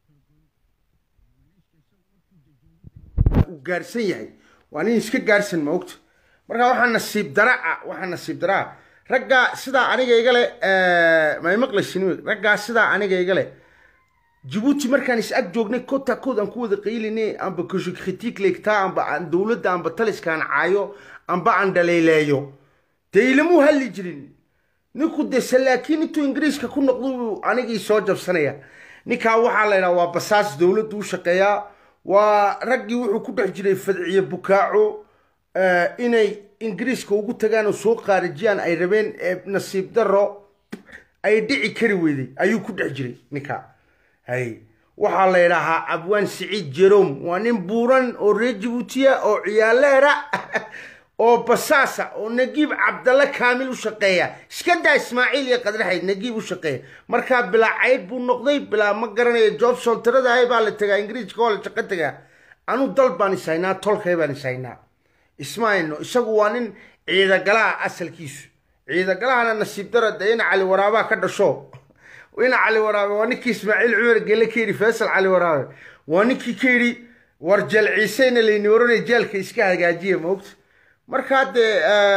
uu gaarsan yahay waa nin iska gaarsan ma ogta marka waxaa nasiib dara ah waxaa nasiib dara ah raggaa sidaa aniga iga le may maqlaysin raggaa sidaa aniga iga le jabuuti markaan is ag joognay kota kood aan ku wada qaylinay amba kasho kritik leegtaa amba aan dowladda amba taliskaan caayo amba aan dhaleeleeyo dee ilamuu hadli jirin ninku de salaakiin intuu ingiriiska ku noqdo anigii soo jabsanaya ninkaa waxaa la ydhaha waa basaas dowladdu u shaqeeyaa waa raggii wuxuu ku dhex jiray fadciye bukaaco inay ingiriiska ugu tagaan oo soo qaarijiyaan ay rabeen nasiib daro ay dhici kari weyday ayuu ku dhex jiray ninkaa hay waxaa la ydhahaa abwaan siciid jerom waa nin buuran oo reer jabuutiya oo ciyaaleera oo basaasa oo nagiib cabdalle kaamil u shaqeeya iska daa ismaaciil iyo qadraxayd nagiib u shaqeeya markaa bilaa cayd buu noqday bilaa ma garanaya jobson tiradahay baa la tegaa ingiriiska oo la shaqo tegaa anu dal baan is haynaa tolkay baan is haynaa ismaayno isagu waa nin ciidagalaha asalkiisu ciidagalahana nasiib dara dee ina cali waraabaa ka dhasho ina cali waraabe waa ninkii ismaaciil cumar gele ka yidhi faysal cali waraabe waa ninkii ka yidhi war jeel ciiseyna layni oranay jeelka iska hagaajiya maogta markaa dee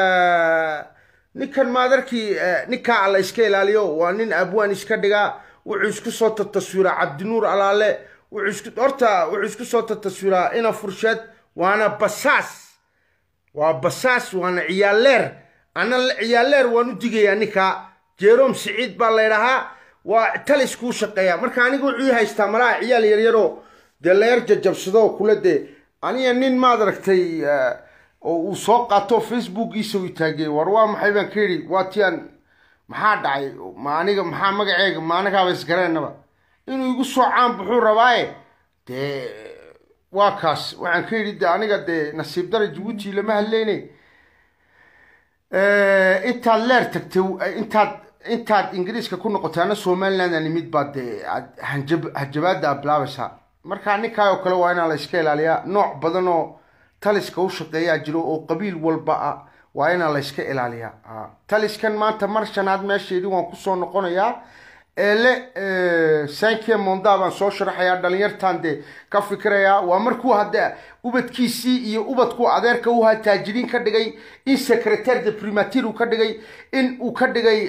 ninkan maadarkii ninkaa alla iska ilaaliyo waa nin abwaan iska dhigaa wuxuu isku soo tataswiraa cabdinuur alaale horta wuxuu isku soo tataswiraa ina fursheed waana basaas waa basaas waana ciyaaleer ana ciyaaleer waan u digayaa ninkaa jerom siciid baa laydhahaa waa talis kuu shaqeeya marka aniga wuxuu ii haystaa malaha ciyaal yaryaroo dee leer jajabsado kule dee aniga nin maad aragtay oo uu soo qaato facebookiisa uu taagay war waa maxay baan ka yidhi waa tiaan maxaa dhacay ma aniga maxaa magaceega ma anagaaba isgaraynaba inuu igu soo caan buxuu rabaaye dee waa kaas waxaan ka yidhi de aniga dee nasiib dara jabuuti lama hadleyne intaad leer tagtay intaad intaad ingiriiska ku noqotay ana somaliland aan imid baad dee hanjab hajabaada aad bilaabaysaa marka ninkaa oo kale waa inaa la iska ilaaliyaa nooc badan oo taliska u shaqeeyaa jiro oo qabiil walba ah waa inaa la iska ilaaliyaa taliskan maanta mar shanaad meesheedii waan kusoo noqonayaa eele sankie monda baan soo sharaxayaa dhalinyartan dee ka fikirayaa waa markuu hadde ubadkiisii iyo ubadku adeerka u taajiriin ka dhigay in secretaire de primatir uu ka dhigay in uu ka dhigay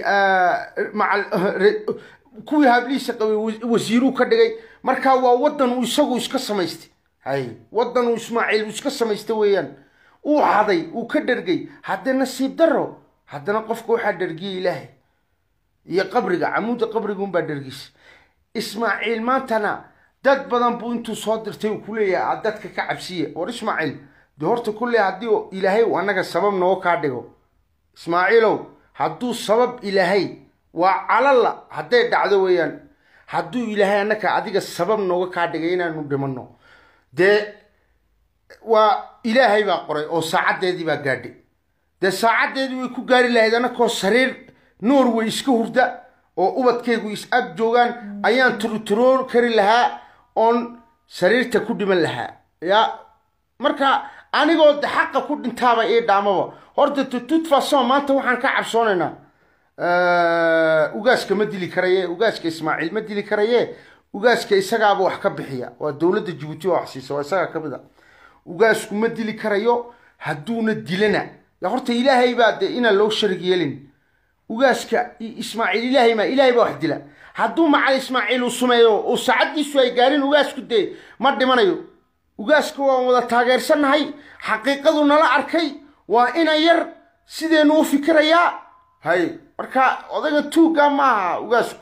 kuwii hablihiisa qabay wasiiruu ka dhigay marka waa wadan uu isagu iska samaystay hay wadan uu ismaaciil uu iska samaystay weeyaan uu haday uu ka dhergay haddee nasiib daro haddana qofka waxaa dhergiyay ilaahay iyo qabriga camuudda qabriga unbaa dhergisa ismaaciil maantana dad badan buu intuu soo dirtay uu ku leeyahay dadka ka cabsiya war ismaaciil dee horta kulle haddii ilaahay uu annaga sabab noo kaa dhigo ismaaciilow hadduu sabab ilaahay waa calalla hadday dhacdo weeyaan hadduu ilaahay annaka adiga sabab nooga kaa dhigay inaanu dhimanno dee waa ilaahay baa qoray oo saacaddeedii baa gaadhay dee saacaddeedii way ku gaari lahayd annakoo sariir norway iska hurda oo ubadkaygu is ag joogaan ayaan turuturoor kari lahaa oon sariirta ku dhiman lahaa ya marka anigoo de xaqa ku dhintaaba ii dhaamaba horta tutut fason maanta waxaan ka cabsoonaynaa ugaaska ma dili karaye ugaaska ismaaciil ma dili karaye ugaaska isagaaba wax ka bixiya waa dowladda jabuuti oo wax siisa waa isagaa kamid a ugaasku ma dili karayo hadduuna dilana ya horta ilaahay baa de inaan loo sharig yeelin ugaaska ismaaciil ilaahay ma ilaahay baa wax dila hadduu macal ismaaciil uu sumeeyo oo saacaddiisu ay gaarin ugaasku dee ma dhimanayo ugaaska waan wada taageersannahay xaqiiqadu nala arkay waa ina yar sideenu u fikirayaa hay marka odayga tuugga maaha ugaasku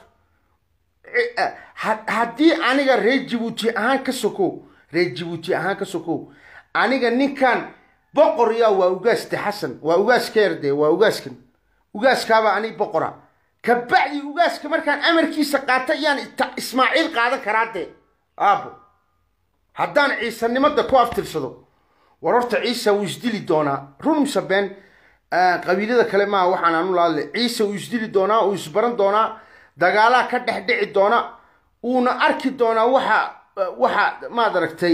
haddii aniga reer jabuuti ahaan ka sokow reer jabuuti ahaan ka sokow aniga ninkan boqor yaa waa ugaas de xasan waa ugaaska yar dee waa ugaaskan ugaaskaaba ani boqora kabacdi ugaaska markaan amarkiisa qaata yaan ismaaciil qaadan karaa dee aabo haddaan ciisanimada ku aftirsado war horta ciisa wuu isdili doonaa run mise been qabiilada kale maaha waxaan aanu laadle ciise wuu isdili doonaa uu isbaran doonaa dagaalaa ka dhex dhici doona uuna arki doonaa waxa waxa maad aragtay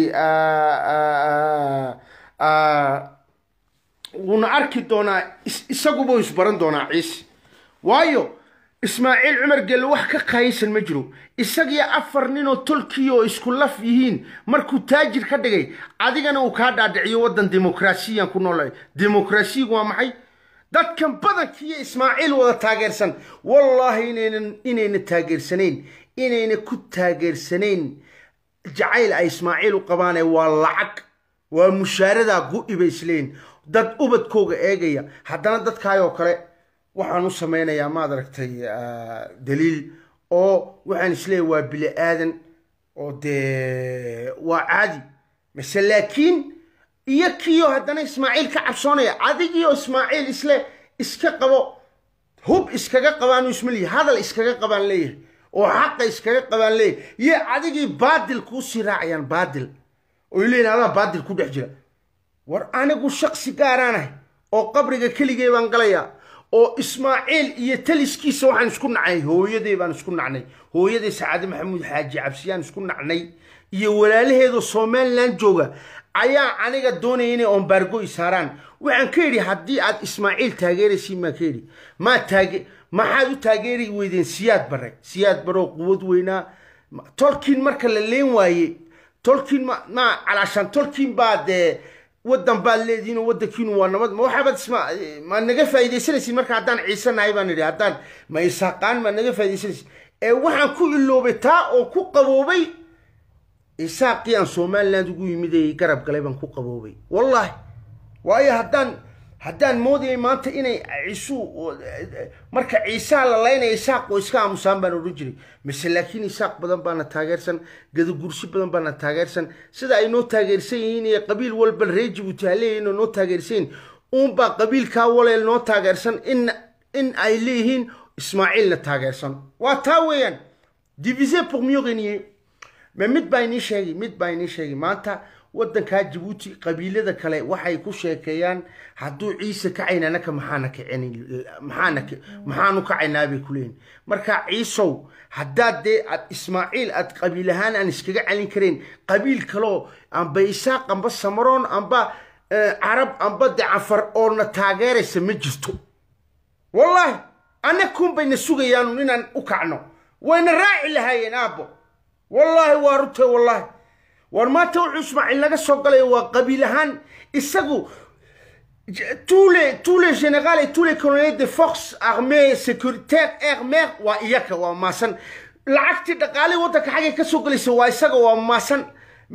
wuuna arki doonaa isaguba isbaran doonaa ciise waayo ismaaciil cumar gelle wax ka qaaysan ma jiro isagiyo afar ninoo tolkii oo isku laf yihiin markuu taajir ka dhigay adigana uu kaa dhaadhiciyo waddan dimuqraasiyan ku noolahay dimuqraasiyigu waa maxay dadkan badankiiyo ismaaciil wada taageersan wallaahi inaynan inayna taageersanayn inayna ku taageersanayn jacayl ay ismaaciil u qabaane waa lacag waa mushaaradaa gu-i bay isleeyihin dad ubadkooga eegaya haddana dadkaayoo kale waxaan u samaynayaa maad aragtay daliil oo waxaan isleeyahy waa bili aadan oo dee waa caadi mase laakiin iyo kiyo haddana ismaaciil ka cabsoonaya adigiyo ismaaciil isle iska qabo hub iskaga qabaanu ismalihi hadal iskaga qabaan leeyahay oo xaqa iskaga qabaan leeyahay iyo adigii baadil kuusii raacayaan baadil oy leeyihin adaa baadil ku dhex jira war anigu shaksi gaaraanahay oo qabriga keligee baan galayaa oo ismaaciil iyo taliskiisa waxaan isku nacnay hooyaday baan isku nacnay hooyaday sacaade maxamuud xaaji cabsiyaan isku nacnay iyo walaalaheedoo somalilan jooga ayaa aniga doonaya inay ombaargo isaaraan waxaan ka yidhi haddii aad ismaaciil taageeraysiin maa ka yidhi maa taage maxaad u taageeri weydeen siyaad bare siyaad baroo quwad weynaa tolkiin marka la leen waaye tolkiin ma ma calaashaan tolkiin baa dee waddan baad leedihiin oo waddankiinu waa nabad ma waxaabaad isma ma naga faa'iidaysanaysiin marka haddaan ciise nahay baan idhi haddaan ma isaaqaan ma naga faa'iidaysanaysiin ee waxaan ku iloobay taa oo ku qaboobay isaaqii aan somaliland ugu yimidayay garab galay baan ku qaboobay wallaahi waayo haddaan haddaan moodayay maanta inay ciisu marka ciisaha la laynaya isaaq oo iska aamusaan baan odhan jiray mise laakiin isaaq badan baana taageersan gadagursi badan baana taageersan sida ay noo taageersan yihiin iyo qabiil walba reer jibuuti ha leeyihiin oo noo taageersan yihiin uunbaa qabiilkaa waleel noo taageersan in in ay leeyihiin ismaaciilna taageersan waa taa weeyaan divise pour mieux régner ma mid baa inii sheegay mid baa inii sheegay maanta waddankaa jabuuti qabiilada kale waxay ku sheekeeyaan hadduu ciise kacayna anaka maxaana kicin maxaana maxaanu kacaynaa bay kuleeyihin marka ciisow haddaad dee aad ismaaciil aad qabiil ahaan aan iskaga celin karayn qabiil kaloo amba isaaq amba samaroon amba carab amba de cafar oona taageeraysa ma jirto wallaahi anakuun bayna sugayaan inaan u kacno wayna raaci lahaayeen aabbo wallaahi waa runte wallaahi war maanta wuxuu ismaaciil naga soo galaya waa qabiil ahaan isagu tous les tous les généraux et tous les colonels de forces armées sécuritaires air mer waa iyaka waa maasan lacagtii dhaqaalii waddanka xaggay ka soo gelaysa waa isaga waa maasan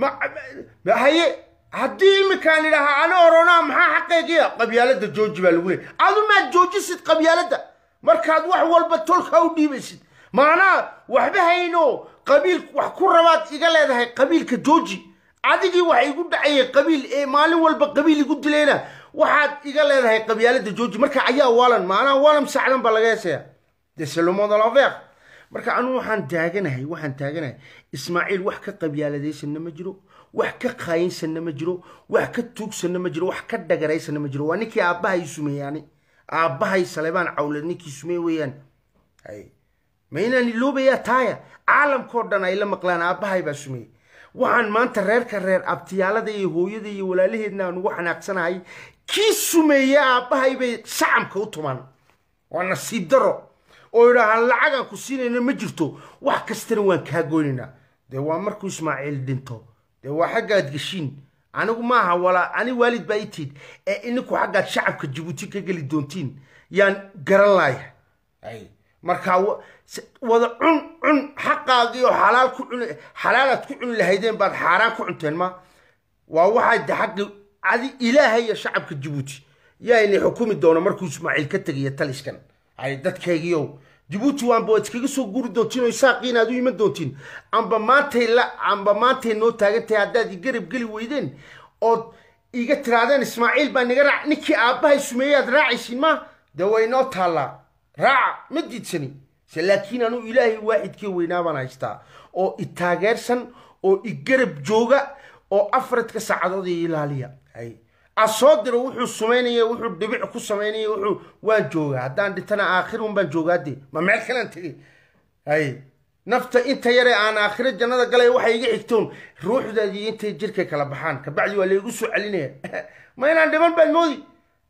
haye haddii iminkaan idhahaa ana oronaa maxaa xaqeegiya qabyaalada jooji baa lagu leeyay adu maad joojisid qabyaalada markaad wax walba tolka u dhiibaysid maanaa waxba hayno qabiil wax ku rabaad iga leedahay qabiilka jooji adigii waxa igu dhacayay qabiil ee maalin walba qabiil igu dilayna waxaad iga leedahay qabyaalada jooji marka ayaa waalan maanaa waalan sacdan baa laga heesaya de selomod l'envers marka anugu waxaan taaganahay waxaan taaganahay ismaaciil wax ka qabyaaladaysanna ma jiro wax ka qaayinsanna ma jiro wax ka tuugsanna ma jiro wax ka dhagaraysanna ma jiro waa ninkii aabbahay sumeeyaani aabbahay salebaan cawlad ninkii sumey weeyaan ma inaan iloobayaa taaya caalamkao dhan ay la maqlaan aabbahay baa sumeeyey waxaan maanta reerka reer abtiyaalada iyo hooyada iyo walaalaheedna aan ugu xanaaqsanahay kii sumeeye aabbahay bay sacamka u tumaan waa nasiib daro oo idhaahaan lacagaan ku siinayna ma jirto wax kastana waan kaa goynaynaa dee waa markuu ismaaciil dhinto dee waa xaggaad geshiin anigu maaha walaa ani waalid baa itiid ee ininku xaggaad shacabka jabuuti ka geli doontiin yaan garan laaya markaa wada cun cun xaqaagii oo xalaal ku cun xalaalaad ku cuni lahaydeen baad xaaraan ku cunteen ma waa waxay de xaqi adi ilaahay iyo shacabka jabuuti yaa ini xukumi doono markuu ismaaciil ka tegaya taliskan ay dadkaygiiow jabuuti waanba waad iskaga soo guri doontiin oo isaaqiin aad u iman doontiin amba maantay la amba maantay noo taagantahay haddaad igarab geli weydeen ood iga tiraadeen ismaaciil baa niga raac ninkii aabbahay sumeeyey aad raacaysiin ma dee way noo taallaa raaca ma diidsani se laakiin anuu ilaahay waaxidkii weynaa baan haystaa oo i taageersan oo i garab jooga oo afaradka saacadood i ilaaliya a soo diro wuxuu sumaynaya wuxuu dhibic ku samaynaya wuxuu waan joogaa haddaan dhintana aakhirun baan joogaade ma meel kalaan tegay hay nafta inta yare aan aakhiro jannada galay waxay iga xigtoon ruuxdaadii intay jirkay kala baxaan kabacdi waa laygu soo celinaya ma inaan dhiman baad moodi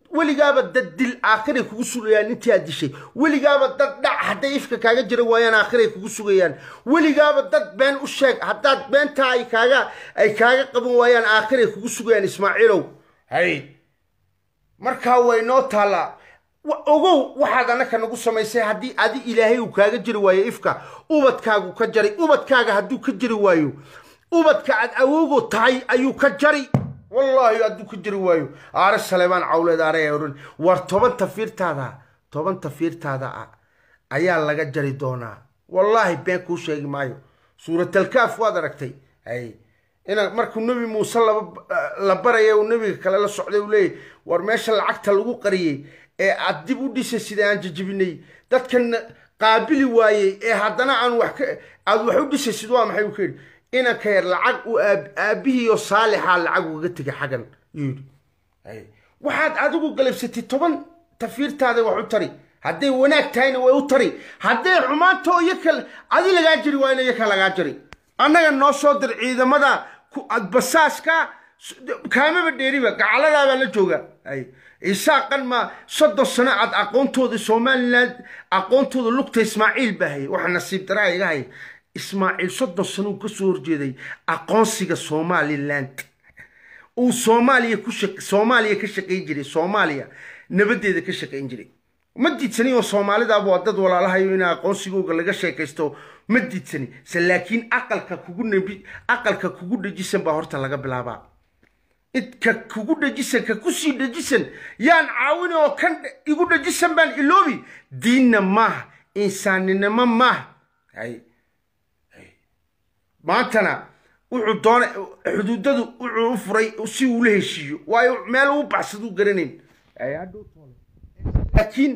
weligaaba dad dil aakhiray kugu sugayaan intii aad dishay weligaaba dad dhac hadday ifka kaaga jira waayaan aakhiray kugu sugayaan weligaaba dad been u sheeg haddaad beentaa ay kaaga ay kaaga qaban waayaan aakhiray kugu sugayaan ismaaciilow hay markaa way noo taallaa ogow waxaad annaka nagu samaysay haddii adi ilaahay uu kaaga jiri waayo ifka ubadkaagu ka jaray ubadkaaga hadduu ka jiri waayo ubadka aad awoogo tahay ayuu ka jari wallaahi hadduu ka jiri waayo aare saleebaan cawleed aare ohan war toban tafiirtaada toban tafiirtaada ah ayaa laga jari doonaa wallaahi been kuu sheegi maayo suuratalkaaf waad aragtay ay ina markuu nebi muuse la baraya uu nebiga kale la socday uu leeyahy war meesha lacagta lagu qariyey ee aad dib u dhisay sida aan jajabinay dadkan qaabili waayey ee haddana aan wax ka aad wax u dhisaysid waa maxay uu ka yidhi inanka yar lacag uu aabbihiiyo saalixaa lacag ugaga tegay xaggan yuu yidhi waxaad adigu galabsatay toban tafiirtaada wax u tari hadday wanaag tahayna way u tari hadday xumaanto iyaka adi lagaa jiri waayna iyaka lagaa jari annaga noo soo dir ciidamada basaaska kaamaba dheeriba gacaladaabaa la jooga isaaqan ma soddon sano aad aqoontooda somaliland aqoontooda lugta ismaaciil baa hayay waxa nasiib daraa iga haya ismaaciil soddon sano uu ka soo horjeeday aqoonsiga somaliland uu soomaaliya ku soomaaliya ka shaqayn jiray soomaaliya nabadeeda ka shaqayn jiray ma diidsani oo soomaalidaaba waa dad walaalahayo in aqoonsigooga laga sheekaysto ma diidsani se laakiin aqalka kugu nebi aqalka kugu dhajisan baa horta laga bilaabaa idka kugu dhajisan ka kusii dhajisan yaan caawin oo kan igu dhajisan baan iloobi diinna maaha insaaninimo maaha hay maantana wuxuu doona xuduudadu wuxuu u furay si uu la heshiiyo waayo meel uu baxsaduu garanayn laakiin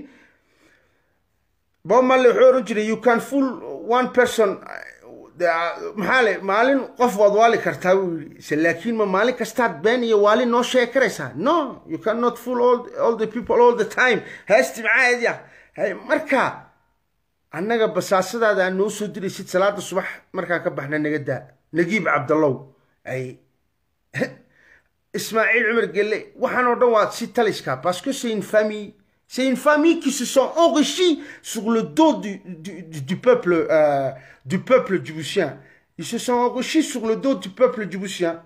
bob marley wuxuu oran jiray you can fool one person maxaa le maalin qof waad waali kartaa buu yidhi se laakiin ma maalin kastaad been iyo waali noo sheegi karaysaa no you cannot fool all, all the people all the time heesti maxaa edya marka annaga basaasadaada aan noo soo diraysid salaada subax markaan ka baxna naga daa nagiib cabdallow ay ismaaciil cumar gelle waxaan oo dhan waa si taliska parce que c'est une famille c'est une famille qui se sont enrichis sur le dos du, du, du peuple euh, du peuple djiboutien ils se sont enrichis sur le dos du peuple djiboutien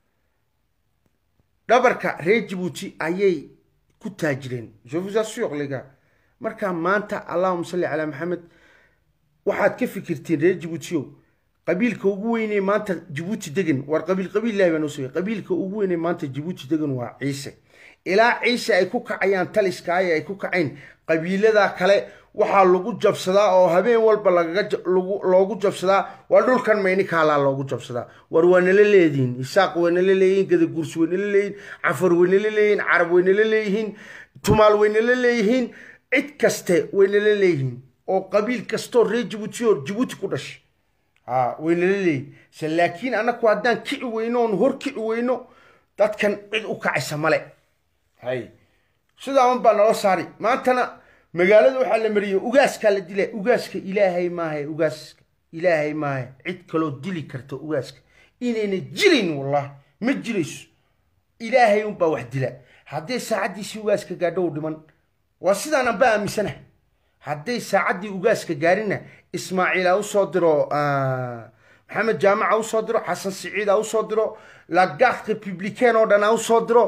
dhabarka reer djibouti ayay ku taajireen je vous assure les gars markaa maanta allahuma salli calaa maxamed waxaad ka fikirtiin reer djibuutiow qabiilka ugu weynee maanta jibuuti degan war qabiil qabiil ilahi baa noo sugay qabiilka ugu weynee maanta jibuuti degan waa ciise ilaa ciise ay ku kacayaan taliskaaye ay ku kacayn qabiiladaa kale waxaa lagu jabsadaa oo habeen walba lagaga loogu jabsadaa waa dhulkan mayni kaalaa loogu jabsadaa war waa nala leedihiin isaaq way nala leeyihiin gadaguurs way nala leeyihiin cafar way nala leeyihiin carab way nala leeyihiin tumaal way nala leeyihiin cid kaste way nala leeyihiin oo qabiil kastoo reer jibuuti oo jibuuti ku dhashay ha way nala leeyihin se laakiin annaku haddaan kici weyno oon hor kici weyno dadkan cid u kacaysa male hay sidaa un baa nala saari maantana magaalada waxaa la mariyey ugaaskaa la dila ugaaska ilaahay maaha ugaaska ilaahay maaha cid kaloo dili karta ugaaska inayna jilayn wallah ma jirayso ilaahay unbaa wax dila hadday saacaddiisii ugaaska gaadho u dhiman waa sidaan anba aaminsana hadday saacaddii ugaaska gaarina ismaaciil ha usoo diro maxamed jaamac ha usoo diro xasan siciid ha usoo diro lagaad republican oo dhan ha usoo diro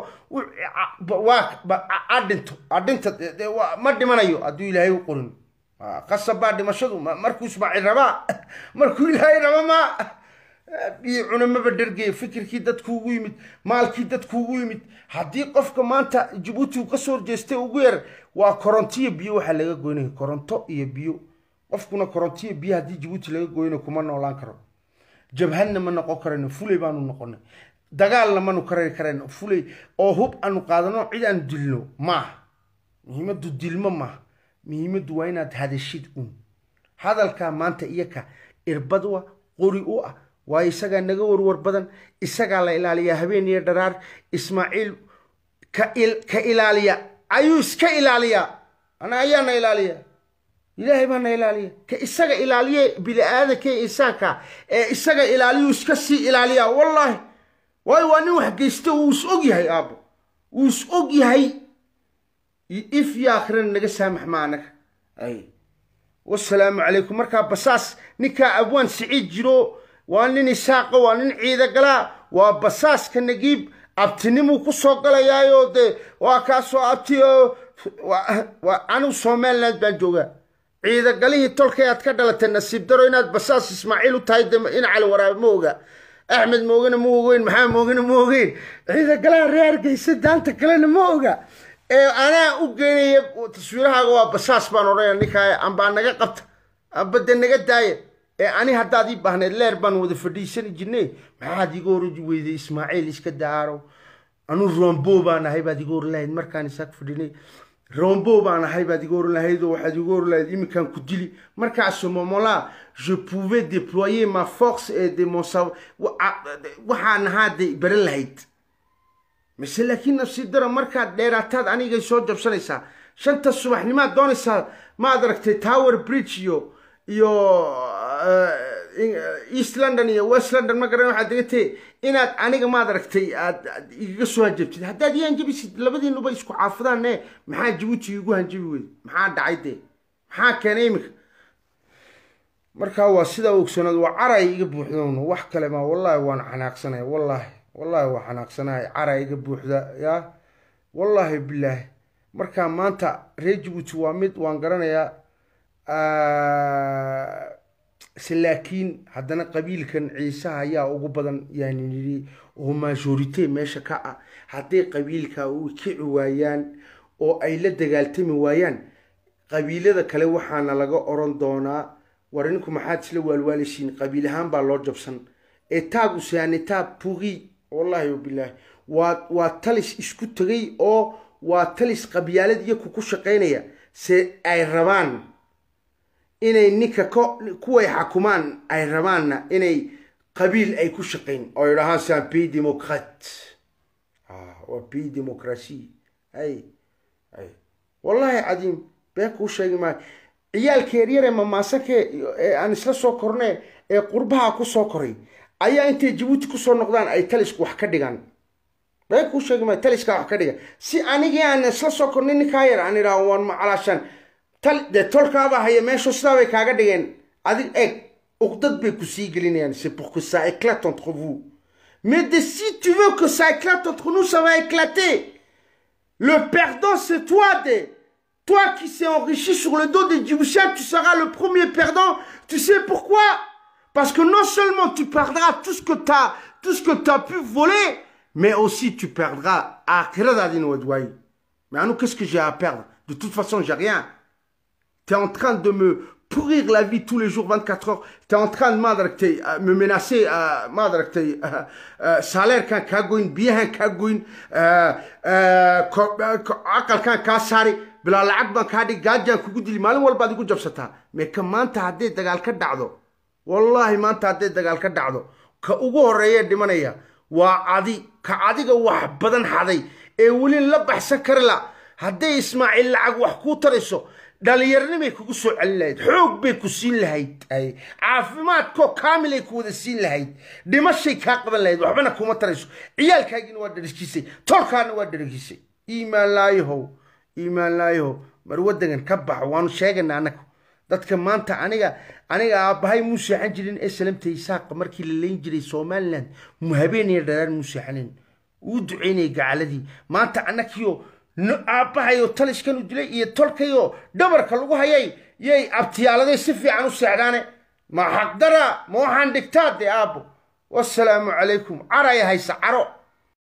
waa adhinto adhinta ma dhimanayo hadduu ilaahay u qorin qasab baa dhimashadu markuu ismaaciil rabaa markuu ilaahay raba ma iyo cunamaba dhergeya fikirkii dadku ugu yimid maalkii dadku ugu yimid haddii qofka maanta jabuuti uu kasoo horjeestay ugu yar waa koronto iyo biyo waxaa laga goynaya koronto iyo biyo qofkuna koronto iyo biyo haddii jabuuti laga goynayo kuma noolaan karo jabhadna ma noqon karayno fuley baanu noqonay dagaalna manu karari karayno fuley oo hub aanu qaadano cid aanu dilno maaha muhiimaddu dilmo maaha muhiimaddu waa inaad hadashid un hadalkaa maanta iyaka irbad wa qori u ah waayo isagaa naga warwar badan isagaa la ilaaliyaa habeen iyo dharaar ismaaciil ka ilaaliya ayuu iska ilaaliyaa ana ayaana ilaaliya ilaahay baana ilaaliya ka isaga ilaaliye bini-aadanka ee insaanka ee isaga ilaaliyuu iska sii ilaaliyaa wallaahi waayo waa nin wax geysta uu is og yahay aabbo uu is og yahay if iyo aakhirana naga saamax ma anaga ay wasalaamu calaykum markaa basaas ninkaa abwaan siciid jiro waa nin isaaqa waa nin ciidagalaa waa basaaska nagiib abtinimuu ku soo galayaayo dee waa kaasoo abti oo waa anigu somaliland baan joogaa ciidagalihii tolkay aad ka dhalatay nasiib daro inaad basaas ismaaciil u tahay de in cali waraabe ma oga axmed moogana ma ogeyn maxamed moogana ma ogeyn ciidagalaha reer hargeysa daanta kalena ma oga ee anaa u geynaya taswiirahaaga waa basaas baan odhanaya ninkaa ambaa naga qabta amba de naga daaya ee ani haddaad ii baahneed leer baan wada fadhiisani jirnay maxaad iga hor weyday ismaaciil iska daaro anu rombo baan ahay baad iga hor lahayd markaan isaag fadhinay rombo baan ahay baad iga oran lahayd oo waxaad iga oran lahayd iminkaan ku dili marka à ce moment-là je pouvais déployer ma force et de mon savoir waxaan ahaa de baran lahayd mise laakiin nafsi dara markaad dheeraataad anigay soo jabsanaysaa shanta subaxnimaad doonaysaa maad aragtay tower bridge iyo iyo east london iyo west london ma garan waxaad degatay inaad aniga maad aragtay aad igaga soo hanjabtid haddaad ii hanjabisid labadiinuba isku caafidaan e maxaa jabuuti igu hanjabi weyde maxaa dhacay dee maxaa keenay iminka markaa waa sidaa ogsanaad waa caray iga buuxdoon wax kale ma wallahi waan xanaaqsanaya wallahi wallahi waa xanaaqsanahay caray iga buuxda ya wallahi bilaahi markaa maanta reer jabuuti waa mid waan garanayaa laakiin haddana qabiilkan ciisaha ayaa ugu badan yani nidhi oo majorite meesha ka ah hadday qabiilka u kici waayaan oo ay la dagaaltami waayaan qabiilada kale waxaana laga oran doonaa war ninku maxaad isla waalwaalaysiin qabiil ahaan baa loo jabsan etaag usaan etaag pugi wallahi wabilaahi waa waa talis isku tegay oo waa talis qabyaalad iyaku ku shaqaynaya se ay rabaan inay ninka kuway xakumaan ay rabaanna inay qabiil ay ku shaqayn oo idhahaan c'est un pays démocrate waa pays démocratie ay ay wallahi cadiim been kuu sheegi maayo ciyaalka yaryare mamaasanke ee aan isla soo korne ee qurbaha ku soo koray ayaa intay jabuuti kusoo noqdaan ay talisku wax ka dhigaan been kuu sheegi maayo taliskaa wax ka dhigan si anigii aan isla soo kornay ninkaa yar aan idhaha waan macalaashaan dee tolkaabaa haya meeshu sidaa bay kaaga dhigeen adig eeg uqdad bay ku sii gelinayaan c'est pour que ça éclate entre vous mais de si tu veux que ça éclate entre nous ça va éclater le perdant c'est toi de toi qui s'est enrichi sur le dos des Djiboutiens tu seras le premier perdant tu sais pourquoi parce que non seulement tu perdras tout ce que tu as tout ce que tu as pu voler mais aussi tu perdras akhiradadin wadwai mais à nous qu'est-ce que j'ai à perdre de toute façon j'ai rien tu es en train de me pourrir la vie tous les jours, 24 heures. Tu es en train de euh, me menacer, euh, euh, salaire quand kagoin, bien kagoin, quelqu'un kasari, bila lacag baan kaa dhig gaajaan kugu dili maalin walbaad igu jabsataa mee ka maanta hadday dagaal ka dhacdo wallaahi maanta hadday dagaal ka dhacdo ka ugu horreeya dhimanaya waa adi ka adiga wax badan xaday ee weli la baxsan kari la hadday ismaaciil lacag wax kuu tarayso dhalinyaranimay kugu soo celin lahayd xoog bay ku siin lahayd ay caafimaadkoo kaamilay ku wada siin lahayd dhimashay kaa qaban lahayd waxbana kuma tarayso ciyaalkaagiina waa dharajisay tolkaana waa dharajisay iimaan laayahow iimaan laayahow mar waddangan ka baxo waanu sheegana annaga dadka maanta aniga aniga aabbahay muu seexan jirin ee salamta isaaqa markii la leyn jiray somaliland mu habeenaya dharaan muu seexanin uu ducaynayay gacaladii maanta annagiyo aabbahayo taliskan u dilay iyo tolkayo dhabarka lagu hayay yay abtiyaaladay si fiican u seexdaane ma xaqdara ma waxaan dhigtaa dee aabbo wasalaamu calaykum caraya haysa caro